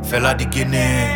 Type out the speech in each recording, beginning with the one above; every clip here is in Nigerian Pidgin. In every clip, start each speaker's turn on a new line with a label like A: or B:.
A: Fella the Guinea,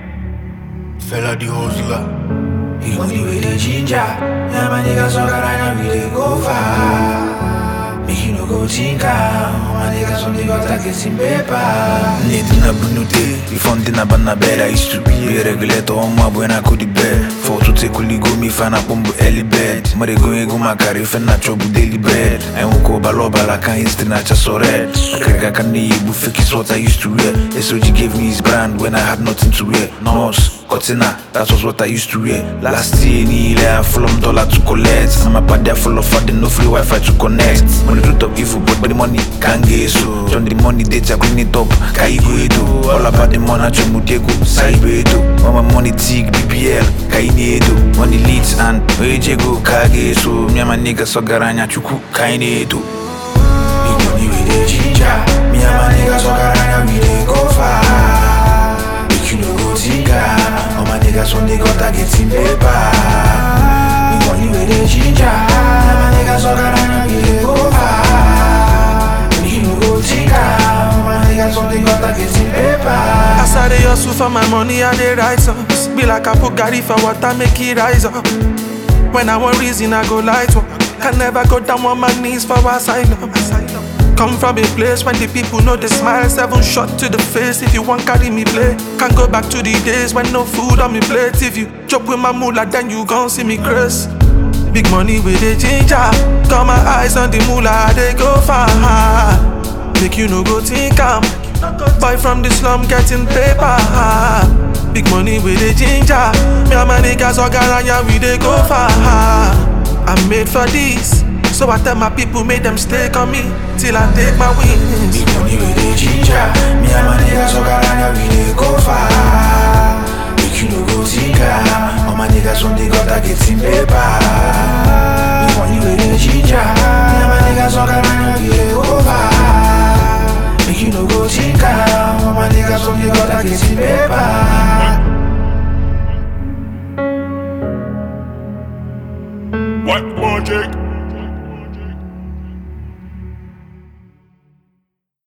A: fella the hustler.
B: He money with the ginger. Yeah, my niggas so got right now we dey go far. Make you no go tinker. My niggas only got a getting paper.
C: Need na bunute, before na bana bed I used to be a regulator on my when I could the bed For to take kuli go me fan up on early bed Mare go ego ma kari fe na chobu daily bread I won't go balo bala kan history na just so red Akrega kan ni ibu fake is what I used to wear SOG gave me his brand when I had nothing to wear Nos, Cortina, that was what I used to wear Last year ni ile I full of dollar to collect I'm a bad there full of fun, no free wifi to connect Money root of evil but the money can't get so Turn the money data clean it up, kaigo edo All about the money chomu diego, saibo edo All my money tig, BPL, kaini edo Money leads and ojego kage so Me and my niggas so garanya chuku kaini edo
B: Big money with the ginger. Me and my niggas so got right now we dey go far. Make you no go tinker. All my niggas only got a getting paper. Big money with the ginger. Me and my niggas so got right now we dey go far. Make you no go tinker. All my niggas only got a getting paper.
D: As I dey hustle for my money, I dey write songs. Be like I put Gary for water, make it rise up. When I want reason, I go light up. Can never go down on my knees for asylum. Come from a place when the people know the smile. Seven shot to the face if you want carry me play. Can't go back to the days when no food on me plate. If you chop with my moolah, then you gon' see me craze. Big money with the ginger. Got my eyes on the moolah, they go far. Make you no go think I'm Boy from the slum getting paper. Big money with the ginger. Me and my niggas all garanya, we dey go far. I'm made for this. So I tell my people, make them stay on me till I take my wings.
B: Big money with the ginger. Me and my niggas so got right now we dey go far. Make you no go tinker. All my niggas only got a getting paper. Big money with the ginger. Me and my niggas so got right now we dey go far. Make you no go tinker. All my niggas only got a getting paper.
A: What project?